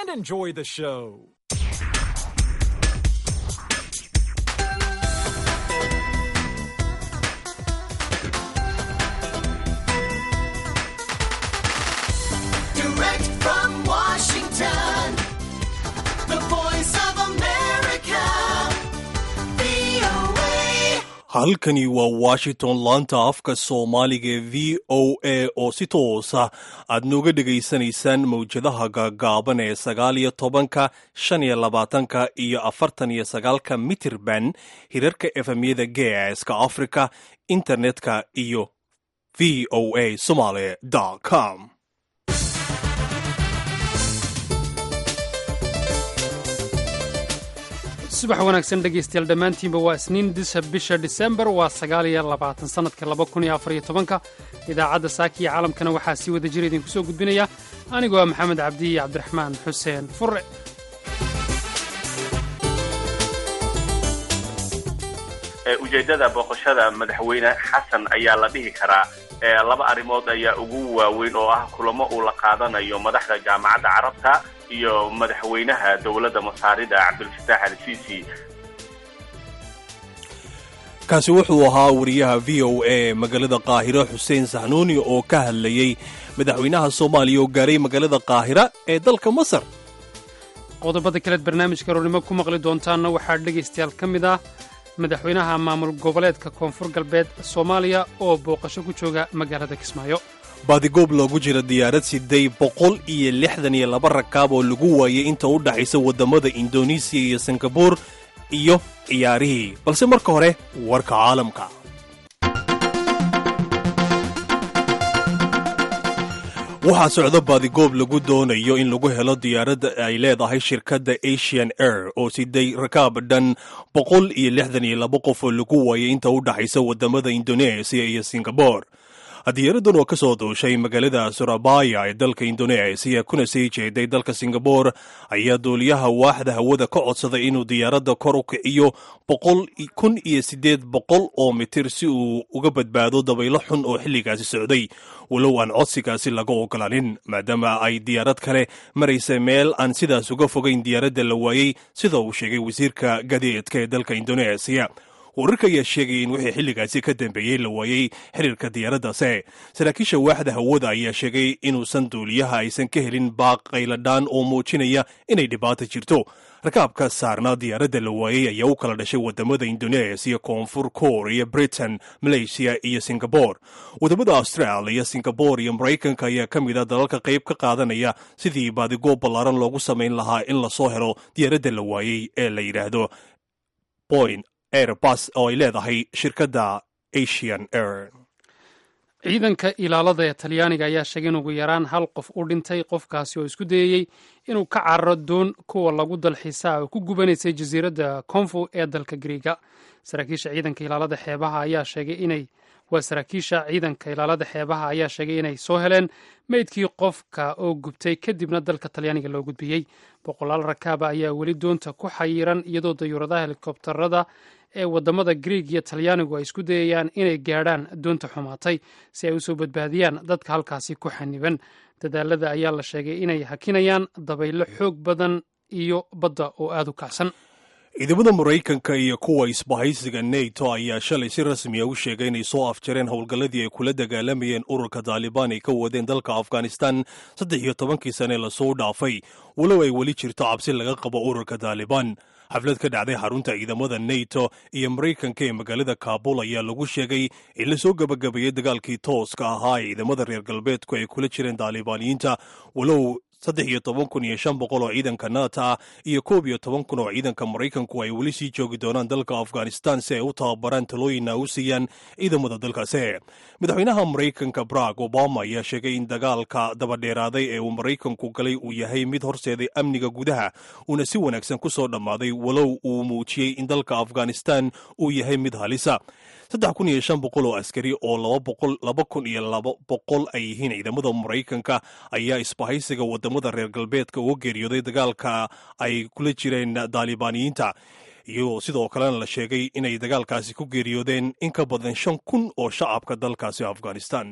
and enjoy the show. Direct from Washington, the voice of America, VOA. halkani waa washington laanta afka soomaaliga ee v o a oo si toosa aad nooga dhegaysanaysaan mawjadaha gaagaaban ee sagaal iyo tobanka shan iyo labaatanka iyo afartan iyo sagaalka mitirban hirarka efemyada geeska africa internetka iyo v o a somaly com subax wanaagsan dhegaystayaal dhammaantiinba waa isniin disa bisha disembar waa sagaal iyo labaatan sannadka laba kun iyo afar iyo tobanka idaacadda saaki iyo caalamkana waxaa sii wada jira idinku soo gudbinaya anigoo ah maxamed cabdi iyo cabdiraxmaan xuseen furre ujeeddada booqashada madaxweyne xasan ayaa la dhihi karaa ee laba arrimood ayaa ugu waaweyn oo ah kulamo uu la qaadanayo madaxda jaamacadda carabta iyo madaxweynaha dowladda masaarida cabdulfataax al sisi kaasi wuxuu ahaa wariyaha v o a magaalada qaahiro xuseen saxnuuni oo ka hadlayey madaxweynaha soomaaliya oo gaaray magaalada qaahira ee dalka masar qodobada kaleed barnaamijka roornimo ku maqli doontaanna waxaa dhegaystayaal ka mid ah madaxweynaha maamul goboleedka koonfur galbeed soomaaliya oo booqasho ku jooga magaalada kismaayo baadigoob loogu jira diyaarad siday boqol iyo lixdan iyo laba rakaab oo lagu waayay inta u dhaxaysa waddamada indonesiya iyo singabuur iyo ciyaarihii balse marka hore warka caalamka waxaa socda baadigoob lagu doonayo in lagu helo diyaaradda ay leedahay shirkadda asian air oo siday rakaab dhan boqol iyo lixdan iyo laba qof oo lagu waayay inta u dhaxaysa waddamada indoneesiya iyo singabore diyaaraddan oo ka soo duushay magaalada surabaya ee dalka indoneesiya kuna sii jeeday dalka singabore ayaa duuliyaha waaxda hawada ka codsaday inuu diyaaradda kor u kiciyo boqol kun iyo siddeed boqol oo mitir si uu uga badbaado dabaylo xun oo xilligaasi socday walow aan codsigaasi laga ogolaanin maadaama ay diyaarad kale maraysa meel aan sidaas uga fogayn diyaaradda la waayey sida uu sheegay wasiirka gadeedka ee dalka indoneesiya wararka ayaa sheegaya in wixii xilligaasi ka dambeeyey la waayey xiriirka diyaaraddaase saraakiisha waaxda hawada ayaa sheegay inuusan duuliyaha aysan ka helin baaq qayladhaan oo muujinaya inay dhibaata jirto rakaabka saarnaa diyaaradda la waayey ayaa u kala dhashay waddamada indoneesiya koonfur korea britain malaysiya iyo singabore waddamada australia singabore iyo maraykanka ayaa ka mid a dalalka qayb ka qaadanaya sidii baadigoob ballaaran loogu samayn lahaa in lasoo helo diyaaradda la waayey ee la yidhaahdo boyn airbus oo ay leedahay shirkadda asian air ciidanka ilaalada ee talyaaniga ayaa sheegay in ugu yaraan hal qof u dhintay qofkaasi oo isku dayeyey inuu ka cararo doon kuwa lagu dalxiisaa oo ku gubanaysay jasiiradda konfu ee dalka griiga saraakiisha ciidanka ilaalada xeebaha ayaa sheegay inay waa saraakiisha ciidanka ilaalada xeebaha ayaa sheegay inay soo heleen meydkii qofka oo gubtay kadibna dalka talyaaniga loo gudbiyey boqolaal rakaaba ayaa weli doonta ku xayiran iyadoo dayuuradaha helikobtarada ee waddamada griig iyo talyaanigu ay isku dayayaan inay gaadhaan doonta xumaatay si ay usoo badbaadiyaan dadka halkaasi ku xaniban dadaalada ayaa la sheegay inay hakinayaan dabaylo xoog badan iyo badda oo aada u kacsan ciidamada maraykanka iyo kuwa isbahaysiga neto ayaa shalay si rasmiya u sheegay inay soo afjareen howlgalladii ay kula dagaalamayeen ururka taalibaan ay ka wadeen dalka afghanistan saddex iyo tobankii sane lasoo dhaafay walow ay weli jirto cabsi laga qabo ururka taalibaan xaflad ka dhacday xarunta ciidamada neto iyo maraykanka ee magaalada kaabul ayaa lagu sheegay in lasoo gebagabeeyey dagaalkii tooska ahaa ee ciidamada reer galbeedku ay kula jireen taalibaaniyiinta walow saddex iyo toban kun iyo shan boqol oo ciidanka nato ah iyo koob iyo toban kun oo ciidanka maraykanku ay weli sii joogi doonaan dalka afghanistan si ay u tababaraan talooyinna u siiyaan ciidamada dalkaasi madaxweynaha maraykanka barack obama ayaa sheegay in dagaalka dabadheeraaday ee uu maraykanku galay uu yahay mid horseeday amniga gudaha uuna si wanaagsan ku soo dhammaaday walow uu muujiyey in dalka afghanistan uu yahay mid halisa saddex kun iyo shan boqol oo askari oo laba boqol laba kun iyo laba boqol ay yihiin ciidamada maraykanka ayaa isbahaysiga wadamada reer galbeedka uga geeriyooday dagaalka ay kula jireen daalibaaniyiinta iyo sidoo kalena la sheegay inay dagaalkaasi ku geeriyoodeen in ka badan shan kun oo shacabka dalkaasi afghanistan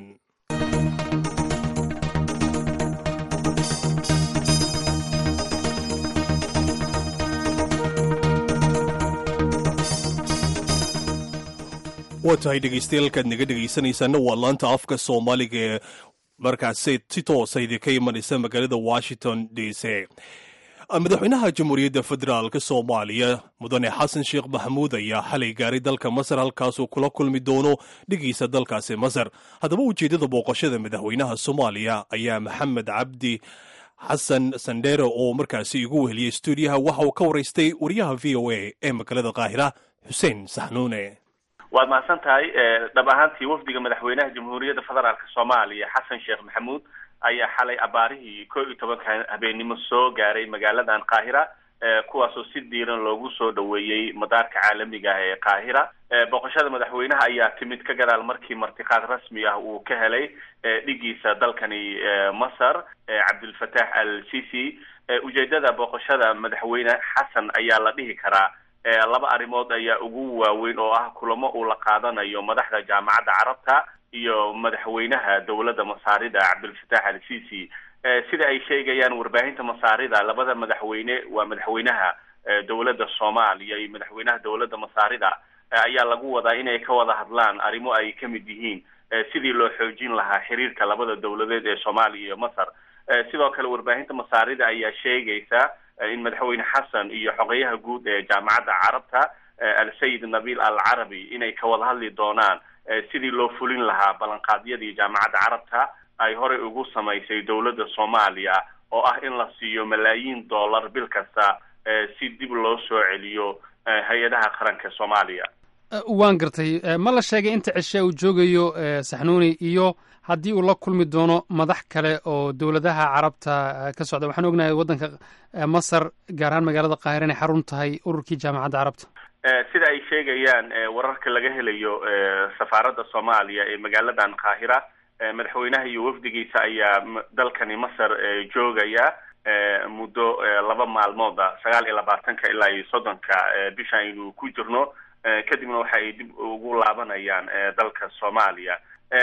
waa tahay dhegaystayaaalkaad naga dhegaysanaysaana waa laanta afka soomaaliga ee markaasi si toosa idinka imanaysa magaalada washington d c madaxweynaha jamhuuriyadda federaalk soomaaliya mudane xasan sheekh maxamuud ayaa xalay gaaray dalka masar halkaasuu kula kulmi doono dhigiisa dalkaasi masar haddaba ujeeddada booqashada madaxweynaha soomaaliya ayaa maxamed cabdi xasan sandere oo markaasi igu weheliyey stuudiyaha waxa uu ka waraystay wariyaha v o a ee magaalada qaahira xuseen saxnuune waad mahadsan tahay dhab ahaantii wafdiga madaxweynaha jamhuuriyadda federaalk soomaaliya xasan sheekh maxamuud ayaa xalay abaarihii koo iyo tobanka habeennimo soo gaaray magaaladan qaahira kuwaasoo si diiran loogu soo dhoweeyey madaarka caalamiga ah ee qaahira booqashada madaxweynaha ayaa timid ka gadaal markii martiqaad rasmi ah uu ka helay dhigiisa dalkani masar cabdulfataax al sisi ujeedada booqashada madaxweyne xasan ayaa la dhihi karaa laba arrimood ayaa ugu waaweyn oo ah kulamo uu la qaadanayo madaxda jaamacadda carabta iyo madaxweynaha dowladda masaarida cabdulfataax al sisi sida ay sheegayaan warbaahinta masaarida labada madaxweyne waa madaxweynaha dowladda soomaaliya iyo madaxweynaha dowladda masaarida ayaa lagu wadaa inay ka wada hadlaan arrimo ay ka mid yihiin sidii loo xoojin lahaa xiriirka labada dowladeed ee soomaaliya iyo masar sidoo kale warbaahinta masaarida ayaa sheegaysa in madaxweyne xasan iyo xogeyaha guud ee jaamacadda carabta al-sayid nabil al carabi inay ka wada hadli doonaan sidii loo fulin lahaa ballanqaadyadii jaamacadda carabta ay horey ugu samaysay dowladda soomaaliya oo ah in la siiyo malaayiin dollar bil kasta si dib loo soo celiyo hay-adaha qaranka soomaaliya waan gartay ma la sheegay inta cishe uu joogayo saxnuuni iyo haddii uu la kulmi doono madax kale oo dowladaha carabta ka socda waxaan ognahay waddanka masar gaar ahaan magaalada qaahira inay xarun tahay ururkii jaamacadda carabta sida ay sheegayaan wararka laga helayo safaaradda soomaaliya ee magaaladan qaahira madaxweynaha iyo wafdigiisa ayaa dalkani masar joogaya muddo laba maalmooda sagaal iyo labaatanka ilaa iyo soddonka bisha aynu ku jirno kadibna waxa ay dib ugu laabanayaan dalka soomaaliya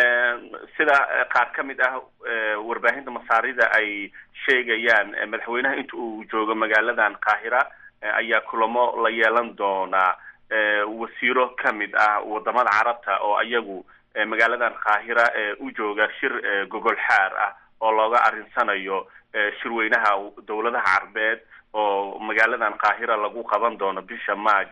sida qaar ka mid ah warbaahinta masaarida ay sheegayaan madaxweynaha inta uu joogo magaaladan qaahira ayaa kulamo la yeelan doonaa wasiiro ka mid ah wadamada carabta oo iyagu magaaladan qaahira u jooga shir gogol xaar ah oo looga arinsanayo shirweynaha dowladaha carbeed oo magaaladan qaahira lagu qaban doono bisha march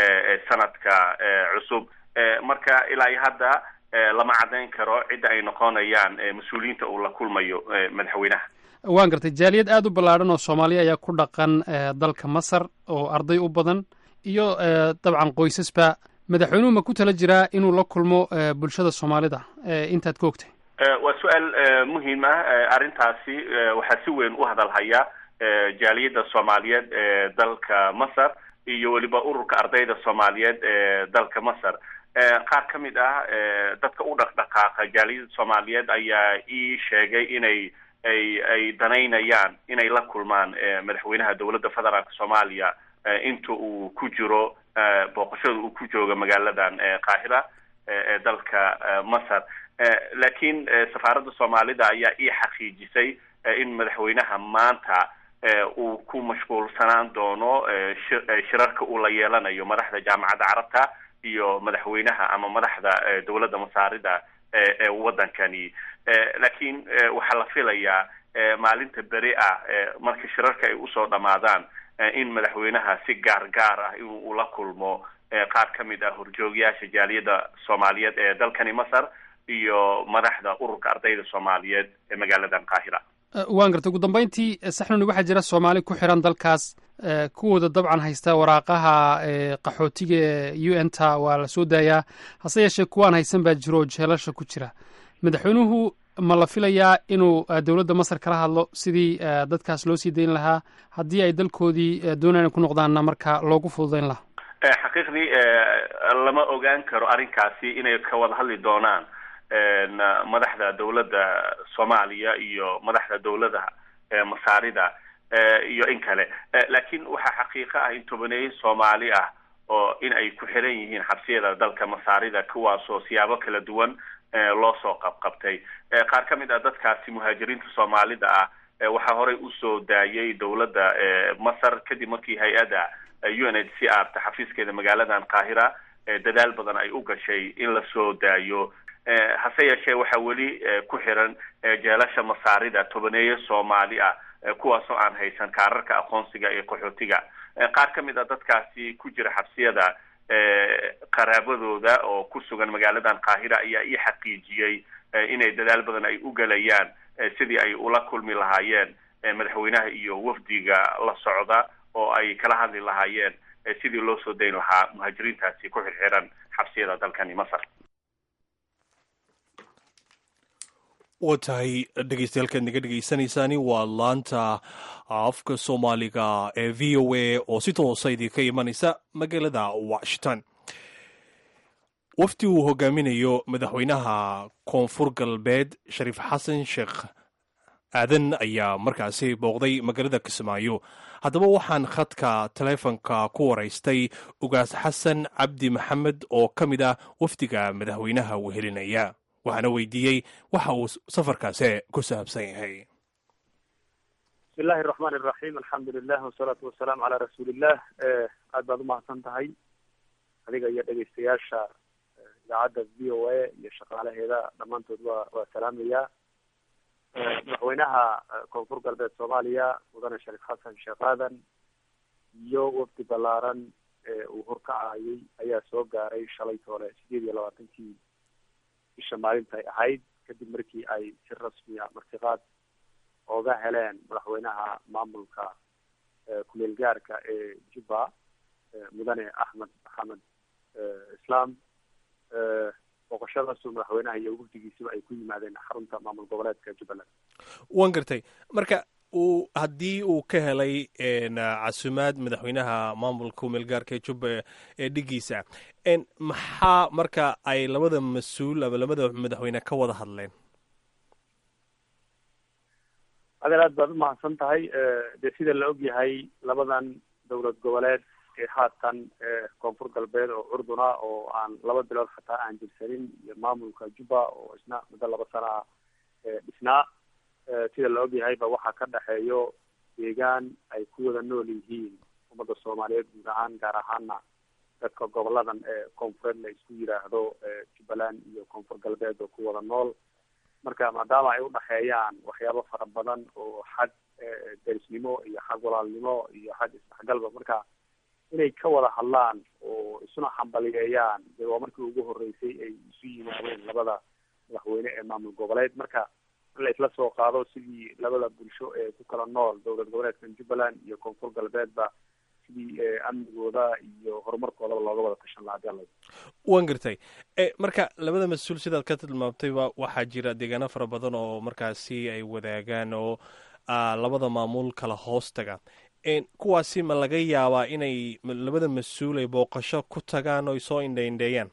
sanadka cusub marka ilaa iyo hadda lama caddayn karo cidda ay noqonayaan mas-uuliyiinta uu la kulmayo madaxweynaha waan gartay jaaliyad aada u ballaadhan oo soomaaliya ayaa ku dhaqan dalka masar oo arday u badan iyo dabcan qoysasba madaxweynuhu ma ku tala jiraa inuu la kulmo bulshada soomaalida intaad ka ogtay waa su-aal muhiim ah arrintaasi waxaa si weyn u hadalhaya jaaliyadda soomaaliyeed ee dalka masar iyo weliba ururka ardayda soomaaliyeed ee dalka masar qaar ka mid ah dadka u dhaqdhaqaaqa jaaliyadda soomaaliyeed ayaa ii sheegay inay ay ay danaynayaan inay la kulmaan madaxweynaha dowladda federaalk soomaaliya inta uu ku jiro booqashada uu ku jooga magaaladan qaahira ee dalka masar laakiin safaaradda soomaalida ayaa ii xaqiijisay in madaxweynaha maanta uu ku mashquulsanaan doono shirarka uu la yeelanayo madaxda jaamacadda carabta iyo madaxweynaha ama madaxda dowladda masaarida ee waddankani laakiin waxaa la filayaa maalinta beri ah marka shirarka ay usoo dhamaadaan in madaxweynaha si gaar gaar ah in uu la kulmo qaar ka mid ah horjoogayaasha jaaliyadda soomaaliyeed ee dalkani masar iyo madaxda ururka ardayda soomaaliyeed ee magaaladan qaahira waan gartay ugu dambeyntii saxnuni waxaa jira soomaali ku xiran dalkaas kuwooda dabcan haysta waraaqaha qaxootiga ee u n ta waa la soo daayaa hase yeeshee kuwaan haysan baa jiro oo jeelasha ku jira madaxweynuhu ma la filayaa inuu dowladda masar kala hadlo sidii dadkaas loo sii dayn lahaa haddii ay dalkoodii doonaan ku noqdaanna marka loogu fududayn lahaa xaqiiqdii lama ogaan karo arrinkaasi inay ka wada hadli doonaan madaxda dowladda soomaaliya iyo madaxda dowladaha masaarida iyo in kale laakiin waxaa xaqiiqo ah in tobaneeye soomaali ah oo in ay ku xiran yihiin xabsiyada dalka masaarida kuwaasoo siyaabo kala duwan loo soo qabqabtay qaar ka mid ah dadkaasi muhaajiriinta soomaalida ah waxaa horey usoo daayay dowladda masar kadib markii hay-adda u n h c r ta xafiiskeeda magaaladan qaahira dadaal badan ay u gashay in la soo daayo hase yeeshee waxaa weli ku xiran jeelasha masaarida tobaneeye soomaali ah kuwaasoo aan haysan kaararka aqoonsiga ee qaxootiga qaar ka mid a dadkaasi ku jira xabsiyada qaraabadooda oo ku sugan magaaladan qaahira ayaa ii xaqiijiyey inay dadaal badan ay u gelayaan sidii ay ula kulmi lahaayeen madaxweynaha iyo wafdiga la socda oo ay kala hadli lahaayeen sidii loo soo dayn lahaa muhaajiriintaasi ku xirxiran xabsiyada dalkani masar waa tahay dhegeystayaal naga dhegeysanaysaani waa laanta afka soomaaliga ee v o a oo si toosa idinka imanaysa magaalada washington wafdi uu hogaaminayo madaxweynaha koonfur galbeed shariif xasan sheekh aadan ayaa markaasi booqday magaalada kismaayo haddaba waxaan khadka taleefonka ku waraystay ugaas xasan cabdi maxamed oo ka mid ah wafdiga madaxweynaha wehelinaya waxaana weydiiyey waxa uu safarkaasi ku saabsan yahay bismi illahi araxmaan iraxiim alxamdu lilah wasalaatu wasalaamu calaa rasuuliillah aad baad umahadsan tahay adiga iyo dhegeystayaasha idaacadda v o a iyo shaqaalaheeda dhammaantood waa waa salaamayaa madaxweynaha koonfur galbeed soomaaliya mudane shariif xasan sheekh aadan iyo wafdi ballaaran ee uu horkacayay ayaa soo gaaray shalay toole sideed iyo labaatankii bisha maalintay ahayd kadib markii ay si rasmiya martiqaad ooga heleen madaxweynaha maamulka kumeel gaarka ee jubba mudane axmed maxamed islaam booqashadaasu madaxweynaha iyo wafdigiisuba ay ku yimaadeen xarunta maamul goboleedka jubbaland waan gartay marka uu haddii uu ka helay casumaad madaxweynaha maamulka kumeelgaarka ee jubba ee dhigiisa maxaa marka ay labada mas-uul ama labada madaxweyne ka wada hadleen adeer aad baad umahadsan tahay dee sida la og yahay labadan dowlad goboleed ee haatan koonfur galbeed oo curduna oo aan laba bilood xataa aan jirsanin iyo maamulka jubba oo isna muddo laba sana ah dhisnaa sida la og yahayba waxaa ka dhexeeyo deegaan ay ku wada nool yihiin ummadda soomaaliyeed guud ahaan gaar ahaana dadka goboladan ee koonfureed la isku yidhaahdo jubbaland iyo koonfur galbeed oo ku wada nool marka maadaama ay udhexeeyaan waxyaabo fara badan oo xag derisnimo iyo xag walaalnimo iyo xag isdhexgalba marka inay ka wada hadlaan oo isuna xambaliyeeyaan dee waa markii ugu horeysay ay isu yimaadeen labada madaxweyne ee maamul goboleed marka in la isla soo qaado sidii labada bulsho ee ku kala nool dowlad goboleedkan jubbaland iyo koonfur galbeedba sidii amnigooda iyo horumarkoodaba looga wada tashan lahaa hadii alla waan gartay marka labada mas-uul sidaad ka tilmaamtayba waxaa jira deegaano fara badan oo markaasi ay wadaagaan oo labada maamul kala hoos taga kuwaasi ma laga yaabaa inay labada mas-uul ay booqasho ku tagaan oo ay soo indhaindheeyaan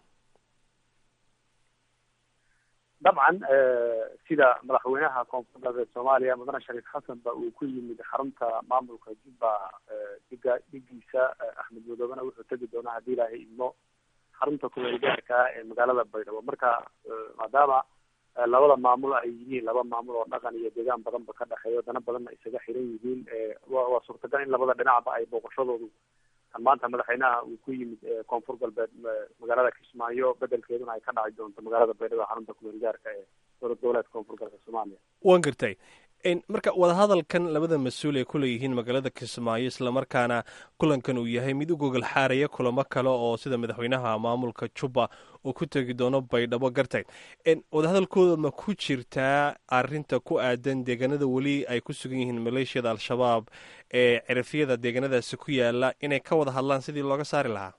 dabcan sida madaxweynaha koonfur galbeed soomaaliya mudane shariif xasan ba uu ku yimid xarunta maamulka jubba diga dhigiisa axmed madoobena wuxuu tegi doonaa haddii ilaahay idmo xarunta kumeel gaarka ee magaalada baydhabo marka maadaama labada maamul ay yihiin laba maamul oo dhaqan iyo deegaan badanba ka dhexeeyo dana badanna isaga xiran yihiin wa waa suurtagal in labada dhinacba ay booqashadoodu kan maanta madaxweynaha uu ku yimid koonfur galbeed magaalada kismaayo bedelkeeduna ay ka dhaci doonto magaalada baydhabo xarunta kumeel gaarka ee dowlad goboleedka koonfur galbeed soomaaliya waan gartay marka wadahadalkan labada mas-uul ay kuleeyihiin magaalada kismaayo islamarkaana kulankan uu yahay mid u gogol xaaraya kulamo kale oo sida madaxweynaha maamulka jubba uu ku tegi doono baydhabo gartay wadahadalkooda ma ku jirtaa arinta ku aadan deegaanada weli ay ku sugan yihiin maleeshiyada al-shabaab ee cirifyada deegaanadaasi ku yaala inay ka wada hadlaan sidii looga saari lahaa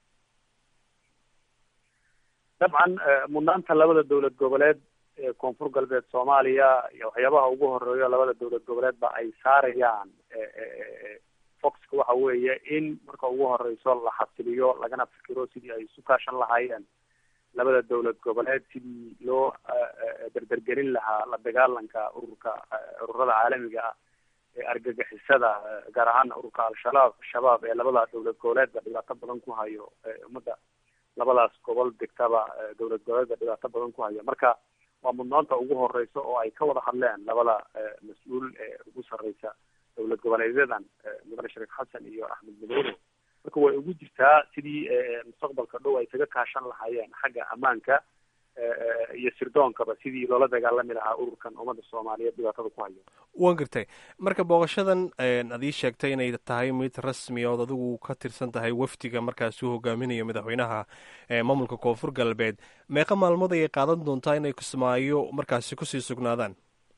dabcan mudnaanta labada dowlad goboleed ee koonfur galbeed soomaaliya iyo waxyaabaha ugu horeeyo labada dowlad goboleedba ay saarayaan foxka waxa weeye in marka ugu horeyso la xasiliyo lagana fikiro sidii ay isu kaashan lahaayeen labada dowlad goboleed sidii loo derdergelin lahaa la dagaalanka ururka ururada caalamiga ah ee argagixisada gaar ahaana ururka al-shabaab shabaab ee labada dowlad goboleedba dhibaato badan ku hayo ummadda labadaas gobol degtaba dowlad goboleedba dhibaato badan ku hayo marka waa mudnaanta ugu horeysa oo ay ka wada hadleen labada mas-uul ee ugu sarreysa dowlad goboleedyadan mudane shariif xasan iyo axmed madoobe marka way ugu jirtaa sidii mustaqbalka dhow ay kaga kaashan lahaayeen xagga ammaanka iyo sirdoonkaba sidii loola dagaalami lahaa ururkan ummadda soomaaliyeed dhibaatada ku hayo waan gartay marka booqashadan ad ii sheegtay inay tahay mid rasmi ood adigu ka tirsan tahay wafdiga markaas uu hogaaminayo madaxweynaha maamulka koonfur galbeed meeqa maalmood ayay qaadan doontaa inay kismaayo markaasi kusii sugnaadaan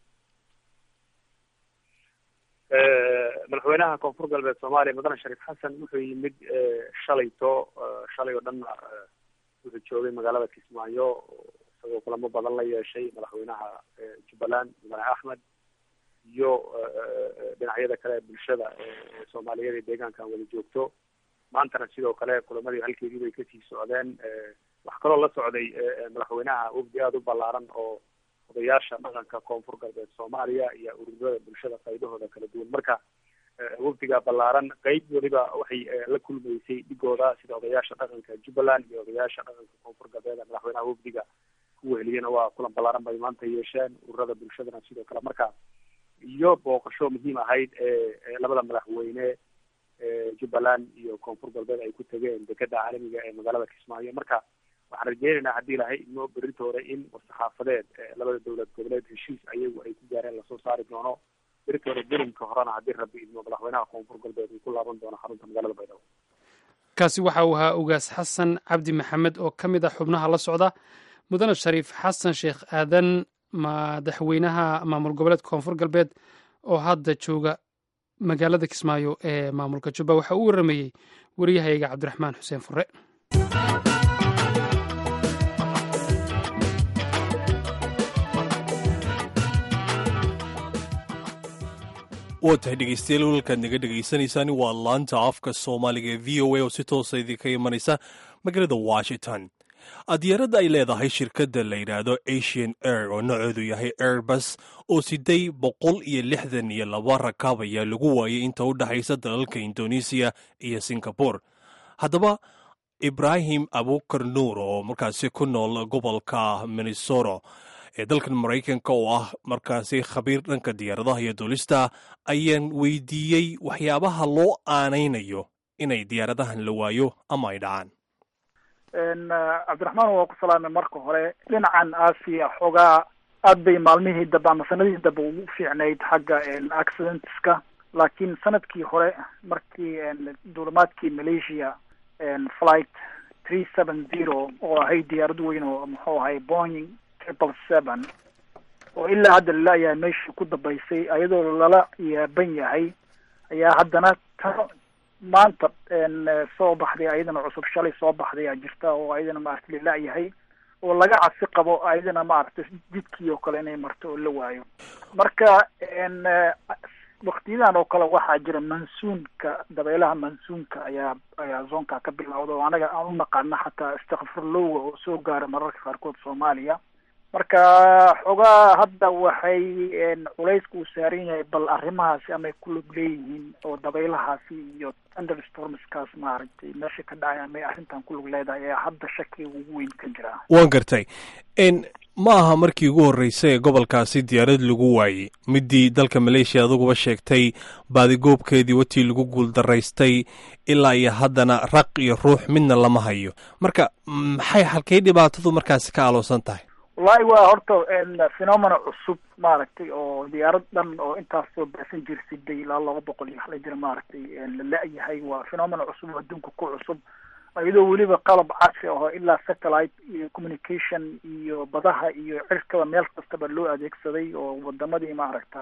madaxweynaha koonfur galbeed soomaaliya mudane shariif xasan wuxuu yimid shalayto shalay oo dhan wuxuu joogay magaalada kismaayo isagoo kulamo badan la yeeshay madaxweynaha jubbaland mudane axmed iyo dhinacyada kale bulshada soomaaliyeed ee deegaankan wada joogto maantana sidoo kale kulamadii halkeedii bay kasii socdeen wax kaloo la socday madaxweynaha wafdi aada u ballaaran oo odayaasha dhaqanka koonfur galbeed soomaaliya iyo ururada bulshada qaybahooda kala duwan marka wafdiga ballaaran qeyb weliba waxay la kulmaysay dhigooda sida odayaasha dhaqanka jubbaland iyo odayaasha dhaqanka koonfur galbeed madaxweynaha wafdiga ku weheliyena waa kulan ballaaran bay maanta yeesheen ururada bulshadana sidoo kale marka iyo booqasho muhiim ahayd ee labada madaxweyne jubbaland iyo koonfur galbeed ay ku tageen dekeda caalamiga ee magaalada kismaayo marka waxaan rajeynaynaa haddii lahay idmo berrinta hore in war-saxaafadeed labada dowlad goboleed heshiis ayagu ay ku gaareen lasoo saari doono berrinta hore berimka horena haddii rabbi idmo madaxweynaha koonfur galbeed uu ku laaban doono xarunta magaalada baydhabo kaasi waxa uu ahaa ugaas xasan cabdi maxamed oo ka mid ah xubnaha la socda mudane shariif xasan sheekh aadan madaxweynaha maamul goboleedka koonfur galbeed oo hadda jooga magaalada kismaayo ee maamulka jubba waxa uu waramayey wariyahayga cabdiraxmaan xuseen fure waa tahay dhegeystayaal walkaad naga dhegaysanaysaan waa laanta afka soomaaliga ee v o a oo si toosa idinka imanaysa magaalada washington diyaaradda ay leedahay shirkadda la yidhaahdo asian air oo nooceedu yahay airbus oo siday boqol iyo lixdan iyo laba rakaab ayaa lagu waayay inta u dhexaysa dalalka indonesiya iyo singabore haddaba ibraahim abukar nuur oo markaasi ku nool gobolka minnesota ee dalkan maraykanka oo ah markaasi khabiir dhanka diyaaradaha iyo duulista ayaan weydiiyey waxyaabaha loo aanaynayo inay diyaaradahan la waayo ama ay dhacaan cabdiraxmaan waa ku salaamay marka hore dhinacan aasiya xoogaa aad bay maalmihii dambe ama sanadihii dambe ugu fiicnayd xagga accidentska laakiin sanadkii hore markii duulimaadkii malaysia flight three seven zero oo ahayd diyaarad weyn oo muxuu ahay boing triple seven oo ilaa hadda lala-yahay meeshii ku dambaysay iyadoo lala yaaban yahay ayaa haddana ta maanta soo baxday ayadana cusub shalay soo baxday aa jirta oo ayadana maaragtay lala-yahay oo laga cabsi qabo ayadana maaragtay jidkii oo kale inay marto oo la waayo marka waktiyadan oo kale waxaa jira mansuunka dabeelaha mansuunka ayaa ayaa zoonka ka bilowda oo anaga aan u naqaano xataa istakfirlowga oo soo gaara mararka qaarkood soomaaliya marka xoogaa hadda waxay culayska uu saaran yahay bal arrimahaasi amay ku lug leeyihiin oo dabaylahaasi iyo thunderstormskaas maaragtay meesha ka dhacay amay arrintan ku lug leedahay ayaa hadda shakiga ugu weyn ka jira waan gartay ma aha markii ugu horreysay ee gobolkaasi diyaarad lagu waayey midii dalka maleeshiya aduguba sheegtay baadigoobkeedii watii lagu guuldaraystay ilaa iyo haddana raq iyo ruux midna lama hayo marka maxay halkay dhibaatadu markaasi ka aloosan tahay wallahi waa horta phenomena cusub maaragtay oo diyaarad dhan oo intaas soo baasan jirsiday ilaa laba boqol iyo waxla jira maaragtay la la-yahay waa phenomena cusub oo adduunka ku cusub iyadoo weliba qalab casri aho ilaa satellite iyo communication iyo badaha iyo cirkaba meel kastaba loo adeegsaday oo wadamadii maaragta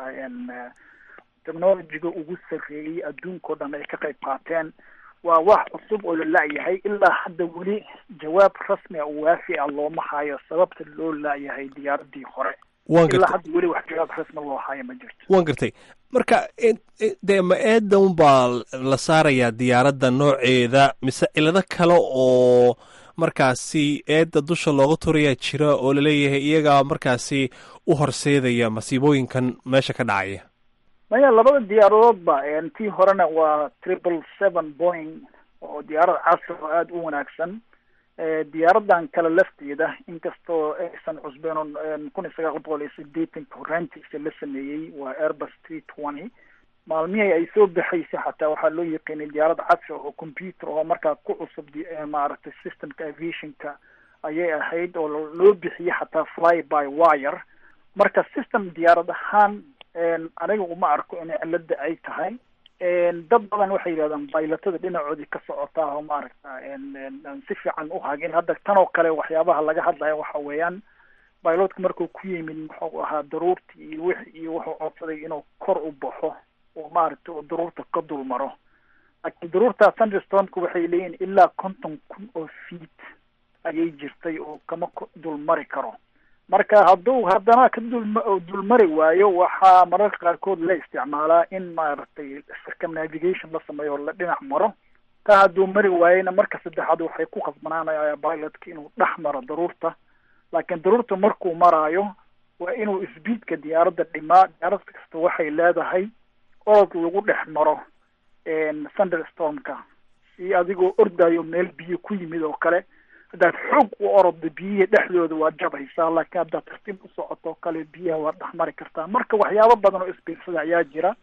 technologiga ugu sarreeyey adduunka o dhan ay ka qayb qaateen waa wax cusub oo la la-yahay ilaa hadda weli jawaab rasmi a oo waafi a looma hayo sababta loo la-yahay diyaaradii hore ilaa hadda weli wax jawaab rasmi loo hayo ma jirto waan gartay marka dee ma eedan baa la saarayaa diyaaradda nooceeda mise cilado kale oo markaasi eedda dusha looga turayaa jira oo laleeyahay iyagaa markaasi u horseedaya masiibooyinkan meesha ka dhacaya maya labada diyaaradoodba tii horena waa triple seven boing oo diyaarad casri oo aada u wanaagsan diyaaradan kale lafteeda inkastoo aysan cusbeen kun iyo sagaal boqol iyo sideetanka horaantiisa la sameeyey waa airbus three twenty maalmihii ay soo baxaysay xataa waxaa loo yaqiinay diyaarad casri oo computer oo markaa ku cusub di- eh, maaragtay systemka aviationka ayay ahayd oo lo- loo bixiyey xataa fly by wire marka system diyaarad ahaan een, aniga uma arko in cilada ay tahay een, dad badan waxay yidhahdaan baylatada dhinacoodii ka socotaa oo maaragta een, een, aan si fiican u hagin hadda tan oo kale waxyaabaha laga hadlaya waxa weeyaan bailotka markuu ku yimid muxuu ahaa daruurtii iyo wix iyo wuxuu codsaday inuu kor u baxo oo maaragtay oo daruurta ka dul maro laakiin daruurta thunderstormka waxay leeyihin ilaa konton kun oo feet ayay jirtay oo kama ko- dul mari karo marka hadduu haddana ka dulma oo dulmari waayo waxaa mararka qaarkood la isticmaalaa in maaragtay circumnavigation la sameeyo oo la dhinac maro taa hadduu mari waayena marka saddexaad waxay ku khasbanaanaya pilotka inuu dhex maro daruurta laakiin daruurta markuu maraayo waa inuu speedka diyaaradda dhimaa diyaarad kasta waxay leedahay orod lagu dhex maro een, thunderstormka si adigoo ordayo meel biyo ku yimid oo kale haddaad xoog u oroddo biyihii dhexdooda waa jabaysaa laakiin haddaad tartiib u socoto oo kale biyaha waad dhex mari kartaa marka waxyaabo badan oo isbiirsada ayaa jira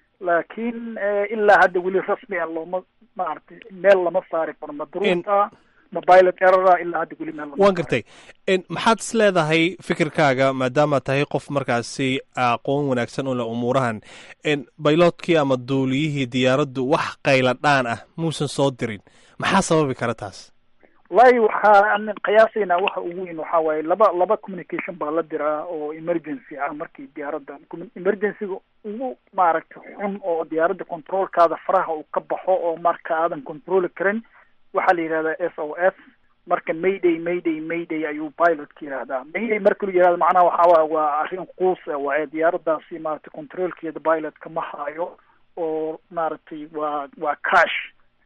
laakiin eh, ilaa hadda weli rasmi ah looma maaragtay meel lama saari karo ma daruurta ma pilot errora ilaa hadda weli meel lama waan saari gartay En, maxaad is leedahay fikirkaaga maadaama tahay qof markaasi aqoon wanaagsan u leh umuurahan En, bayloodkii ama duuliyihii diyaaraddu wax qayla dhaan ah muusan soo dirin maxaa sababi kara taas wallahi waxaa qiyaasaynaa waxa ugu weyn waxaa waaye laba laba communication baa la diraa oo emergency ah markii diyaaradda commu- emergencyga ugu maaragtay xun oo diyaaradda controlkaada faraha uu ka baxo oo marka aadan controli karin waxaa la yidhahdaa s o s marka mayday mayday mayday ayuu pilotka yidhahdaa mayday marka la yidhahdo macnaha waxaa waaye waa arrin quus ah waaye diyaaraddaasi maaragtay controlkeeda pilotka ma hayo oo maaragtay waa waa crash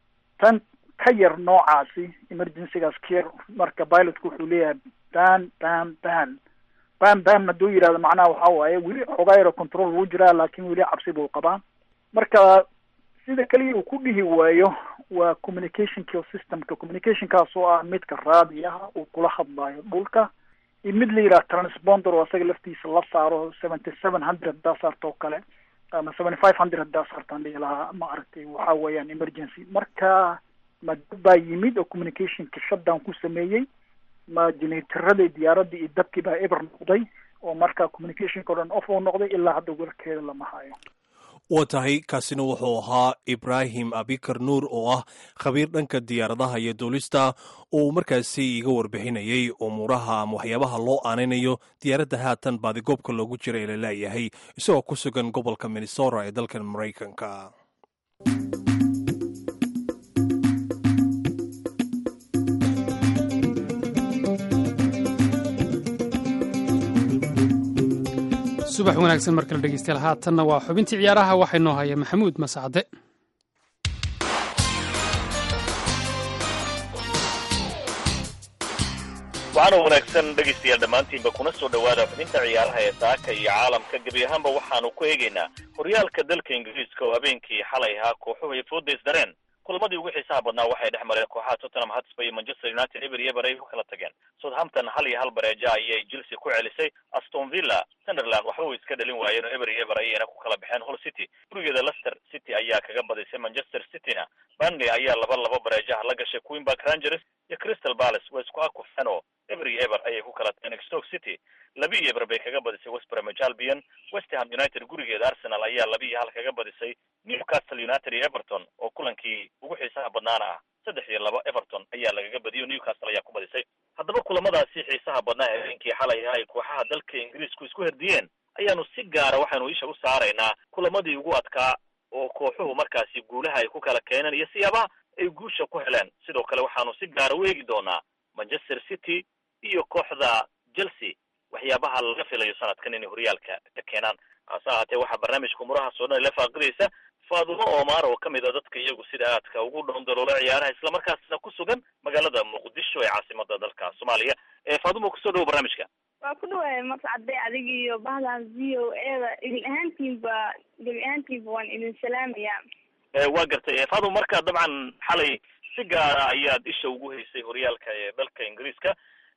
tan ka yar noocaasi emergencygaas ka yar marka pilotku wuxuu leeyahay ban ban ban ban ban hadduu yidhahdo macnaha waxaa waaye weli xoogaa yaro control wuu jiraa laakiin weli cabsi buu qabaa marka sida keliya uu ku dhihi waayo waa communicationka systemka communicationkaas oo ah midka raadiyaha uu kula hadlayo dhulka iyo mid la yidhaha transponder oo isaga laftiisa la saaro seventy seven hundred haddaa saarto oo kale ama seventy five hundred haddaa saartaan dhihi lahaa ma aragtay waxaa weeyaan emergency marka ma dad baa yimid oo communicationka shutdown ku sameeyey ma generatorada diyaaradda iyo dabkii baa eber noqday oo marka communicationka o dhan off uu noqday ilaa hadda warkeeda lama hayo waa tahay kaasina wuxuu ahaa ibraahim abikar nuur oo ah khabiir dhanka diyaaradaha iyo duulista uu markaasi iga warbixinayey umuuraha ama waxyaabaha loo aanaynayo diyaaradda haatan baadigoobka loogu jira ee la leeyahay isagoo ku sugan gobolka minnesota ee dalkan maraykanka subax wanaagsan mar kale dhegeystayaal haatanna waa xubintii ciyaaraha waxaa inoo haya maxamuud mascade waxaana wanaagsan dhegaystayaal dhammaantiinba kuna soo dhowaada xubinta ciyaaraha ee saaka iyo caalamka gebi ahaanba waxaanu ku eegaynaa horyaalka dalka ingiriiska oo habeenkii xalay ahaa kooxuhu ay foodays dareen kulamadii ugu xiisaha badnaa waxay dhex mareen kooxaha tottenham hotspur iyo manchester united eber iyo eber ay ku kala tageen southampton hal iyo hal bareeja ayay chelsea ku celisay aston villa sunderland waxba way iska dhalin waayeen oo eber iyo eber ayayna ku kala baxeen hull city gurigeeda leicester city ayaa kaga badisay manchester cityna burnley ayaa laba laba bareejaha la gashay queenback rangers iyo crystal palace way isku akufeen oo eber iyo eber ayay ku kala tageen stoke city laba iyo eber bay kaga badisay west bromwich albion west ham united gurigeeda arsenal ayaa laba iyo hal kaga badisay newcastle united iyo everton oo kulankii ugu xiisaha badnaana ah saddex iyo laba everton ayaa lagaga badiyay oo newcastle ayaa ku badisay haddaba kulamadaasi xiisaha badnaa ee habeenkii xalay ahaa ay kooxaha dalka ingiriisku isku herdiyeen ayaanu si gaara waxaanu isha u saaraynaa kulamadii ugu adkaa oo kooxuhu markaasi guulaha ay ku kala keeneen iyo siyaabaha ay guusha ku heleen sidoo kale waxaanu si gaara u eegi doonaa manchester city iyo kooxda chelsea waxyaabaha laga filayo sanadkan inay horyaalka ka keenaan hase ahaatee waxaa barnaamijka umurahaas oo dhan la faaqidaysa faadumo omar oo ka mid a dadka iyagu sida aadka ugu dhoondaloola ciyaaraha islamarkaasna ku sugan magaalada muqdisho ee caasimada dalka soomaaliya faadumo kusoo dhawo barnaamijka waa ku dhawaay mascade adig iyo bahdan v o eda idin ahaantiinba gebi ahaantiinba waan idin salaamayaa waa gartay faadumo marka dabcan xalay si gaara ayaad isha ugu haysay horyaalka ee dalka ingiriiska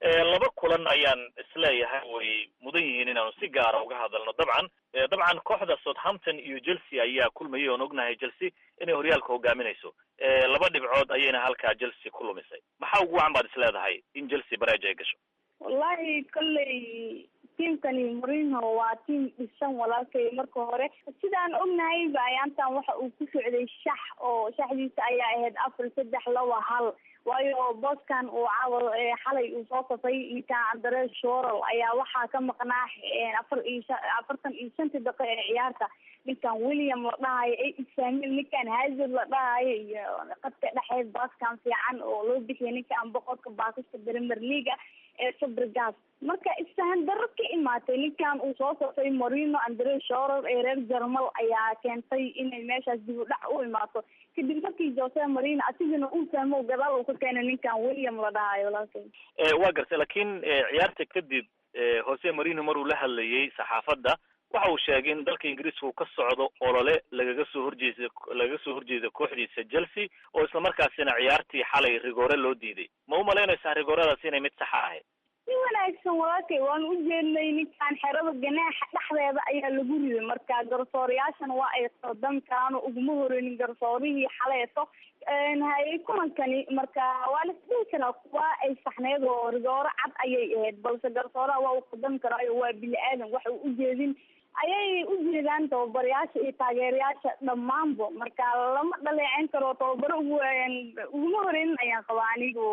laba kulan ayaan isleeyahay way mudan yihiin inaanu si gaara uga hadalno dabcan dabcan kooxda southampton iyo chelsea ayaa kulmayay oon ognahay chelsea inay horyaalka hogaaminayso laba dhibcood ayayna halkaa chelsea ku lumisay maxaa ugu wacan baad isleedahay in chelsea bareej ay gasho wallahi kolley tiamkani mourinho waa tiam dhisan walaalkay marka hore sidaan ognahay ba ayaantan waxa uu ku socday shax oo shaxdiisa ayaa ahayd afar saddex laba hal waayo booskan uu caawa xalay uu soo safay ninkan andare shoral ayaa waxaa ka maqnaa afar iyo afartan iyo shantii daqiiq ee ciyaarta ninkan william la dhahayo a samuel ninkan hazard la dhahayo iyo qadka dhexeed baaskan fiican oo loo bixiyay ninkan boqorka baasista premier leaga ee fabregas marka isfahan darro ka imaatay ninkan uu soo safay morino andre shorer ee reer jermal ayaa keentay inay meeshaas dib u dhac u imaato kadib markii jose marino asigana uu fahmo gadaal uu ka keenay ninkan william la dhahayo walaalkay waa gartay laakiin ciyaarta kadib jose marino maruu la hadlayay saxaafadda waxa uu sheegay in dalka ingiriiska uu ka socdo olole lagaga soo horjeeda lagaga soo horjeeda kooxdiisa chelsea oo islamarkaasina ciyaartii xalay rigoore loo diiday ma u malaynaysaa rigooradaas inay mid saxa ahayd si wanaagsan walaalkay waan u jeednay ninkan xerada ganaaxa dhexdeeda ayaa lagu riday marka garsoorayaashana waa ay qaldan karaan oo uguma horeynin garsoorihii xaleeto haye kulankani marka waa la isdhihi karaa waa ay saxneed oo rigooro cad ayay ahayd balse garsooraha waa uu qaldan karaayo waa bini aadan waxa uu ujeedin ayay u jeedaan tababarayaasha iyo taageerayaasha dhammaanba marka lama dhaleeceyn karo tababaro ugu uguma horeynin ayaan qabaa anigu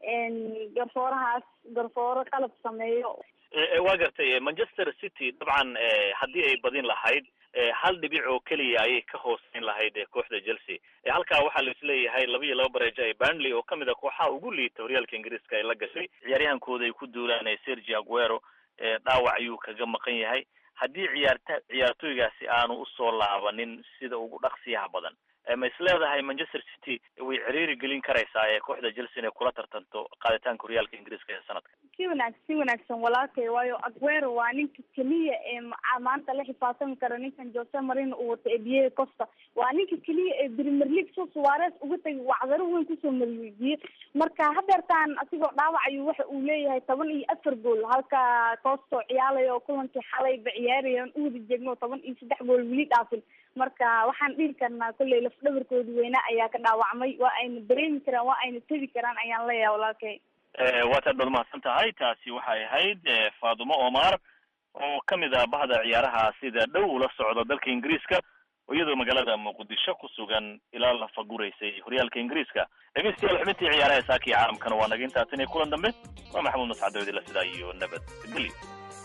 garsoorahaas garsooro qalab sameeyo waa gartay manchester city dabcan haddii ay badin lahayd hal dhibic oo keliya ayay ka hooseyn lahayd kooxda chelsea halkaa waxaa la isleeyahay laba iyo laba bareejo ee burnley oo kamid a kooxaha ugu liita horyaalka ingiriiska ay la gashay ciyaaryahankooda ay ku duulaan sergi aguero dhaawac ayuu kaga maqan yahay haddii ciyaarta ciyaartooygaasi aanu usoo laabanin sida ugu dhaqsiyaha badan ma isleedahay manchester city way ciriiri gelin karaysaa ee kooxda chelsea inay kula tartanto qaaditaanka horyaalka ingiriiska ee sanadka si wanaag si wanaagsan walaalkay waayo aguero waa ninka keliya ee maanta la xisaabtami kara ninkan jose marino uu wata ee diego costa waa ninka keliya ee premier league so suarez uga tagay wacdaro weyn kusoo mariijiye marka hadeertaan asigoo dhaawac ayuu waxa uu leeyahay toban iyo afar gool halka costo ciyaalayo kulankii xalayba ciyaaraya u wada jeegno toban iyo saddex gool weli dhaafin marka waxaan dhihi karnaa kolley laf dhabarkoodi weynaa ayaa ka dhaawacmay waa ayna dareemi karaan waa ayna tebi karaan ayaan leeyahay walaalkay waataad baad mahadsan tahay taasi waxay ahayd faadumo omar oo kamid ah bahda ciyaaraha sida dhow ula socda dalka ingiriiska oo iyadoo magaalada muqdisho ku sugan ilaa la faguraysay horyaalka ingiriiska dhegeystayaal xubintii ciyaaraha saakii caalamkana waa naga intaas inay kulan dambe waa maxamuud mascad dawidila sidaa iyo nabad gelyo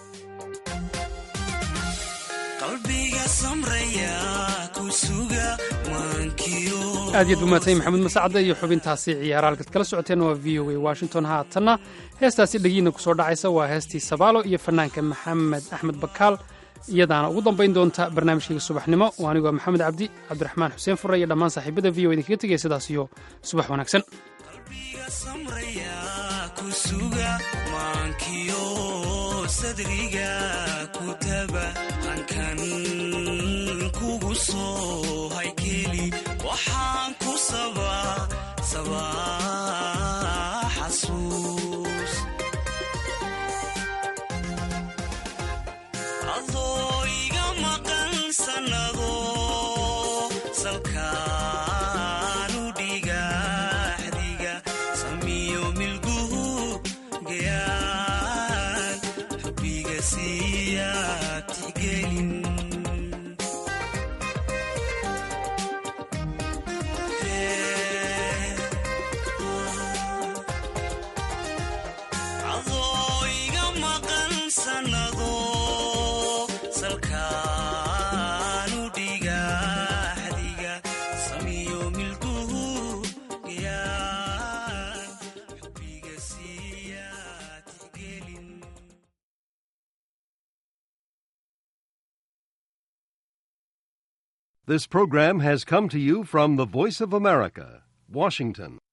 qalbiga samraya ku suga maankiyo aad yaad umaadsan maxamuud masacade iyo xubintaasi ciyaara halkaad kala socoteen waa v o a washington haatanna heestaasi dhegiina kusoo dhacaysa waa heestii sabaalo iyo fanaanka maxamed axmed bakaal iyadaana ugu dambayn doonta barnaamijkayga subaxnimo oo anigoo maxamed cabdi cabdiraxmaan xuseen fure iyo dhammaan saaxiibada v o idinkaga tegaya sidaas iyo subax wanaagsan qalbiga samraya ku suga maankiyo sadriga ku taba hankan kugu soo haykeli waxaan ku sabaa sabaa xasuus adoo iga maqan sannado salkaanu dhigaxdiga samiyo milguhu gayaan xubbiga siiya tixgelin adoo iga maqan sannado salkaanu dhigaxdiga samiyo milguhu gayaan xubbiga siiya tixgelin This program has come to you from the Voice of America, Washington.